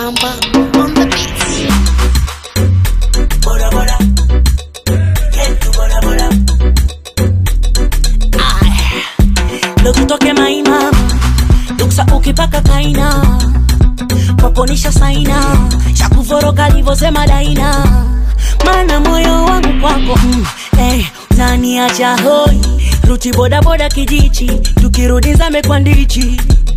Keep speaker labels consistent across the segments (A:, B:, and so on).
A: Mamba on the beats.
B: Bora bora, yetu bora bora.
C: Leo tutoke maima duksa ukipaka kaina kwaponisha saina shakuvoroka livosema daina mana moyo wangu kwako mm, eh, utaniacha hoi ruti bodaboda kijichi tukirudi zame kwa ndichi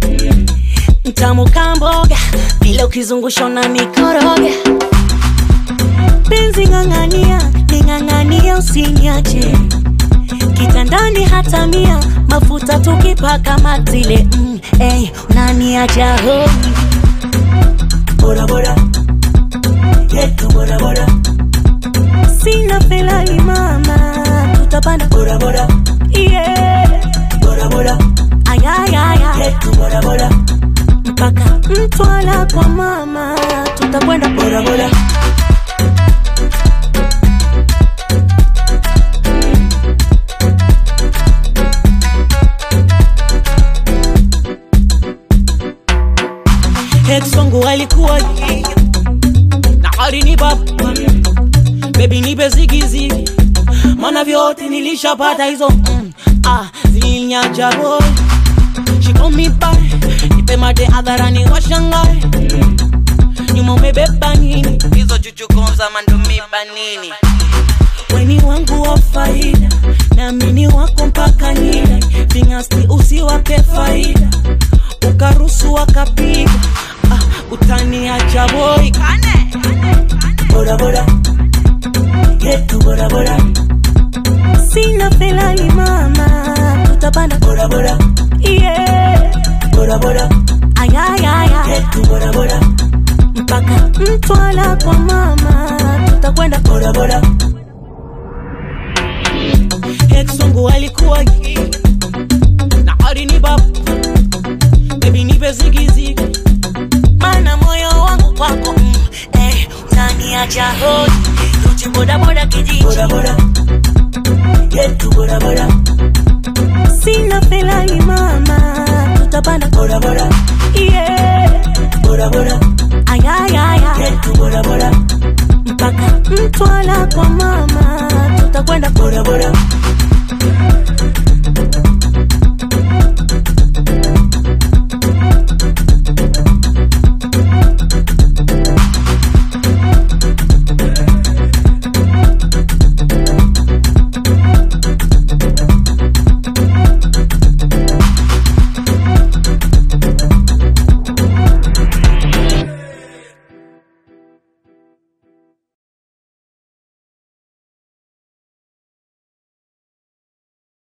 C: mtamu kamboga vile ukizungusha na mikoroga penzi ng'ang'ania ning'ang'ania usiniache kitandani hata mia mafuta tukipaka matile mm, hey, unaniacha hoi
B: Bora bora, yetu bora bora.
C: sina pelali mama tutapanda
B: Bora bora,
C: yeah.
B: bora bora,
C: ayayaya
B: yetu bora bora.
C: mpaka mtwala kwa mama tutakwenda
B: Bora bora,
C: ex wangu alikuwa na hadi ni baba bebi nipe zigizigi mana vyote nilishapata hizo mm, ah, zilinyaja boy She call me back nipe mate hadharani washangae nyuma umebeba nini hizo chuchukonza mandumiba nini weni wangu wa faida naamini wako mpaka nida vingasti usiwape faida ukarusu wakapiga ah, utaniacha boi
B: bora bora, yetu bora bora.
C: sina pelali mama tutapanda
B: Bora bora,
C: yeah.
B: bora bora,
C: ayayaya
B: yetu bora bora.
C: mpaka mtwala kwa mama tutakwenda
B: Bora bora,
C: ex wangu alikuwa gi na hadi ni baba bebi nipe zigizigi mana moyo wangu kwako mm, eh, utaniacha hoi ruti bodaboda kijiji
B: bora bora, yetu bora bora.
C: sina pelali mama tutapanda
B: Bora bora,
C: yeah.
B: bora bora,
C: ayayaya
B: yetu bora bora.
C: mpaka mtwala kwa mama